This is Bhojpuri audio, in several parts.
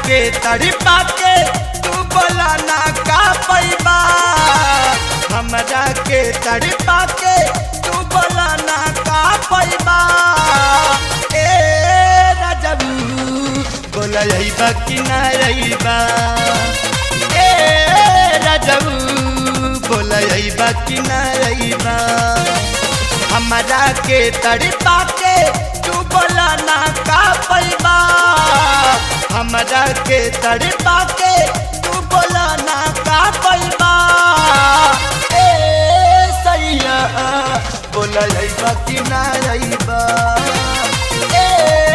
के तड़पा के तू बोला ना का पैबा हमरा के तड़पा के तू बोला ना का पैबा ए राजबू बोला अइबा कि ना अइबा ए राजबू बोला अइबा कि ना अइबा हमरा के तड़पा के तू बोला ना का पैबा हमरा के तड़पा के तू बोला ना का पैबा ए सैया बोला अइबा कि ना अइबा ए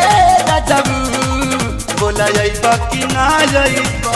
राजबू बोला अइबा कि ना अइबा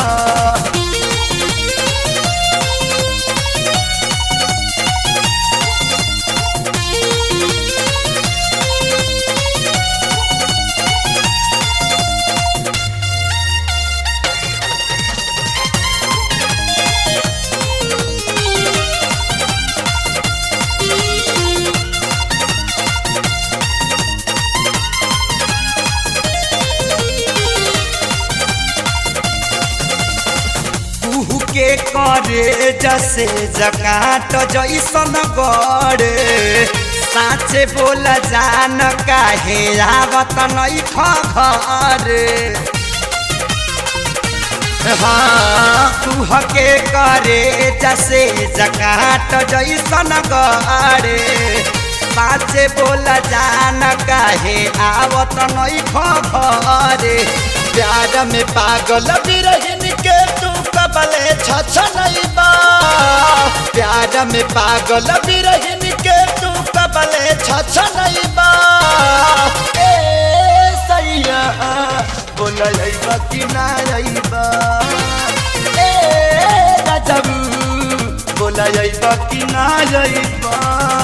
कुहू के करे जसे जकाट जैसन गड़े साँचे बोल जान काहे आवत नहीं घरे हाँ कुह के करे जसे जकाट जैसन गड़े साँचे बोल जान काहे आवत नहीं घरे प्यार में पागल बिरहिन के तू कबले छछ नहीं बा प्यार में पागल बिरहिन के तू कबले छछ नहीं बा ए सैया बोल अइबा कि ना अइबा ए राजबू बोल अइबा कि ना अइबा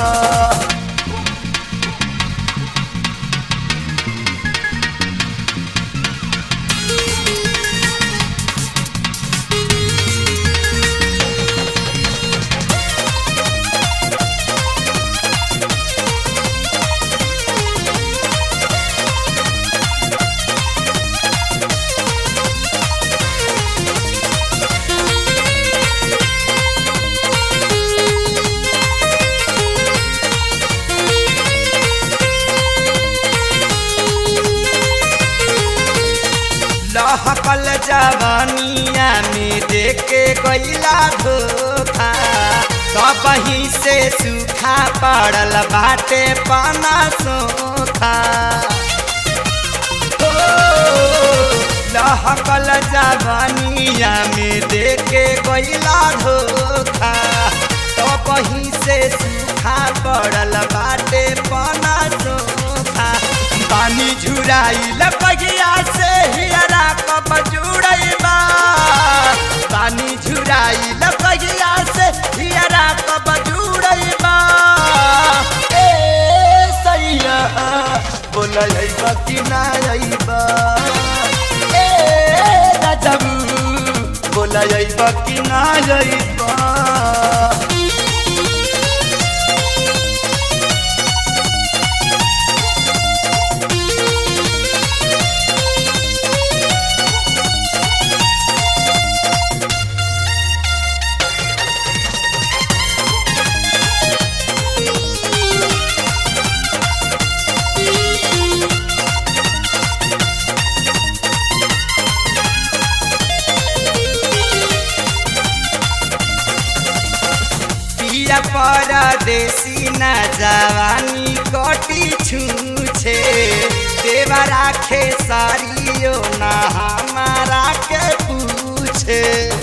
लहकल जवानिया में देखे गईला धोखा कबही से सूखा पड़ल बाटे पाना सोखा हो, लहकल जवानिया में देखे गईला धोखा कबही से सूखा पड़ल बाटे पाना सोखा पानी झुराइल बगिया से हियरा कब जुड़ैबा पानी झुराइल बगिया से हियरा कब जुड़ैबा ए सैया बोल अइबा कि ना अइबा ए राजबू बोल अइबा कि ना अइबा पिया परदेसी न जवानी कटी छूछे देवा राखे सारियो न हमारा के पूछे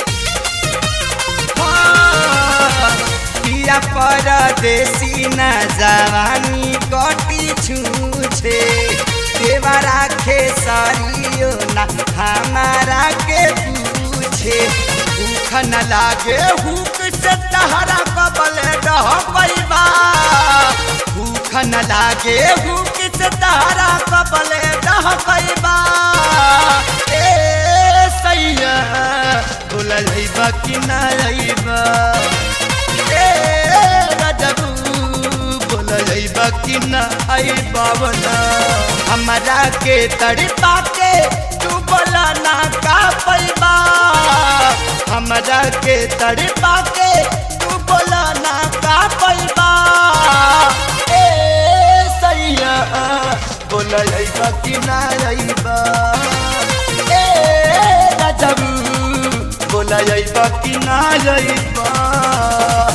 हाँ, पिया परदेसी न जवानी कटी छूछे देवा राखे सारियो न हमारा के पूछे भूख न लागे हुक से तहरा कबल डह पैबा भूख न लागे हुक से तहरा कबल डह पैबा ए सैया बोल अइबा कि ना अइबा ए राजबू बोल अइबा कि ना अइबा बना हम हमरा के तड़पा के तू बोला ना का पैबा हमरा के तड़पा के तू बोला ना का पैबा ए सैया बोला अइबा कि ना अइबा ए राजबू बोला अइबा कि ना अइबा